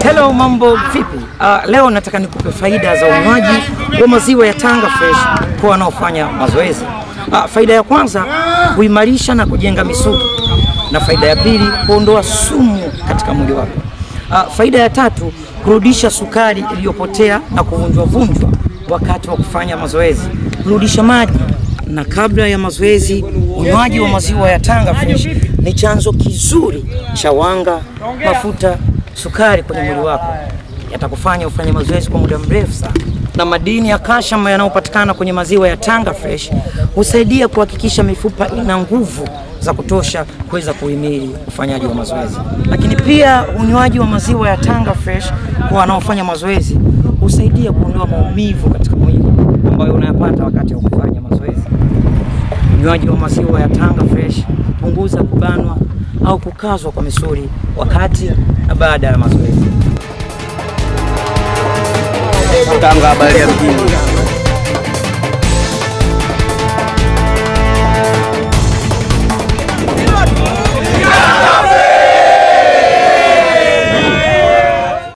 Hello, mambo vipi? Uh, leo nataka nikupe faida za unywaji wa maziwa ya Tanga Fresh kwa wanaofanya mazoezi. Uh, faida ya kwanza huimarisha na kujenga misuli, na faida ya pili huondoa sumu katika mwili wako. Uh, faida ya tatu kurudisha sukari iliyopotea na kuvunjwa vunjwa wakati wa kufanya mazoezi, kurudisha maji na kabla ya mazoezi. Unywaji wa maziwa ya Tanga Fresh ni chanzo kizuri cha wanga, mafuta, sukari kwenye mwili wako, yatakufanya ufanye mazoezi kwa muda mrefu sana. Na madini ya calcium yanayopatikana kwenye maziwa ya Tanga Fresh husaidia kuhakikisha mifupa ina nguvu za kutosha kuweza kuhimili ufanyaji wa mazoezi. Lakini pia unywaji wa maziwa ya Tanga Fresh kwa wanaofanya mazoezi husaidia kuondoa maumivu katika mwili ambayo unayapata wakati wa kufanya mazoezi. Unywaji wa maziwa ya Tanga Fresh punguza kubanwa au kukazwa kwa misuli wakati na baada ya mazoezi. Tanga habari ya mjini.